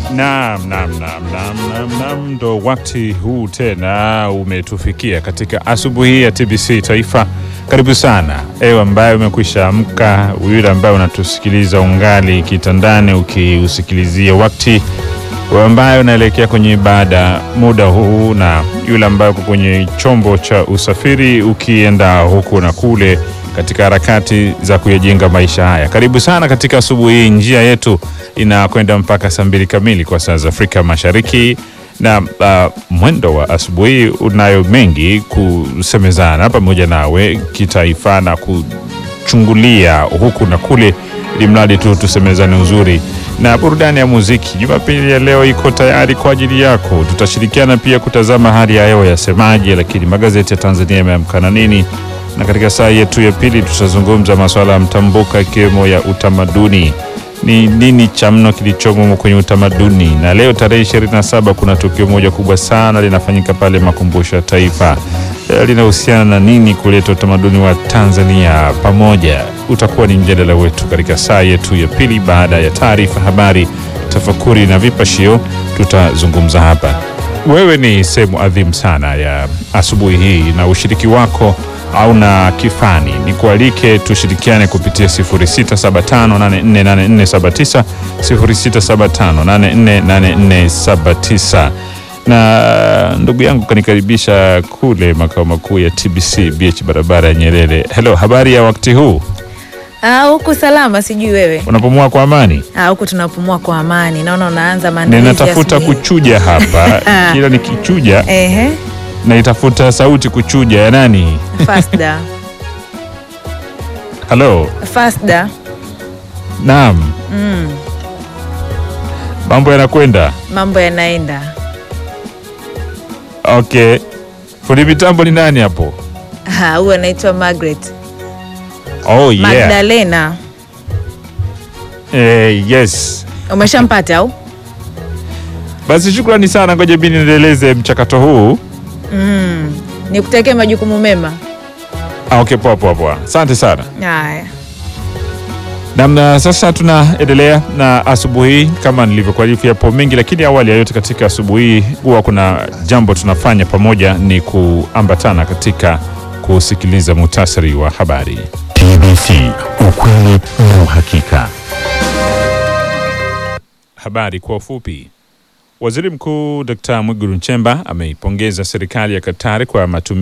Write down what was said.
Naam, naam, naam, naam, naam, naam, ndo wakati huu tena umetufikia katika asubuhi ya TBC Taifa. Karibu sana ewe ambaye umekwisha amka, yule ambaye unatusikiliza ungali kitandani ukiusikilizia wakati, wewe ambaye unaelekea kwenye ibada muda huu, na yule ambaye uko kwenye chombo cha usafiri ukienda huku na kule katika harakati za kuyajenga maisha haya. Karibu sana katika asubuhi hii. Njia yetu inakwenda mpaka saa mbili kamili kwa saa za Afrika Mashariki, na uh, mwendo wa asubuhi unayo mengi kusemezana pamoja nawe kitaifa na kuchungulia huku na kule, ili mradi tu tusemezane uzuri na burudani ya muziki. Jumapili ya leo iko tayari kwa ajili yako. Tutashirikiana pia kutazama hali ya hewa yasemaje, lakini magazeti ya Tanzania yameamkana nini na katika saa yetu ya pili tutazungumza masuala ya mtambuka ikiwemo ya utamaduni. Ni nini cha mno kilichomo kwenye utamaduni? Na leo tarehe 27 kuna tukio moja kubwa sana linafanyika pale makumbusho ya Taifa. Eh, Linahusiana na nini kuleta utamaduni wa Tanzania pamoja? Utakuwa ni mjadala wetu katika saa yetu ya pili, baada ya taarifa habari, tafakuri na vipashio, tutazungumza hapa. Wewe ni sehemu adhimu sana ya asubuhi hii na ushiriki wako au na kifani ni kualike tushirikiane kupitia 0675848479 0675848479 na ndugu yangu kanikaribisha kule makao makuu ya TBC BH barabara ya Nyerere. Hello, habari ya wakati huu? Ah, huku salama, sijui wewe. Unapumua kwa amani? Ah, huku tunapumua kwa amani. Naona unaanza maandalizi. ya Ninatafuta asubuhi. kuchuja hapa, kila nikichuja Ehe, naitafuta sauti kuchuja ya nani? Fasda. Hello. Fasda. Naam, Mm, mambo yanakwenda mambo yanaenda. okay. Fundi mitambo ni nani hapo? Ah, huyu anaitwa Margaret. Oh, yeah. Magdalena. Eh, yes. Umeshampata au? Basi shukrani sana, ngoja mimi niendeleze mchakato huu. Mm. Nikutakia majukumu mema. Ah, okay, poa poa poa, asante sana. Haya. Namna sasa tunaendelea na asubuhi kama nilivyokuarifu, yapo mengi, lakini awali ya yote katika asubuhi hii huwa kuna jambo tunafanya pamoja, ni kuambatana katika kusikiliza muhtasari wa habari. TBC, ukweli na uhakika. Habari kwa ufupi. Waziri Mkuu Dkt. Mwigulu Nchemba ameipongeza serikali ya Katari kwa matumizi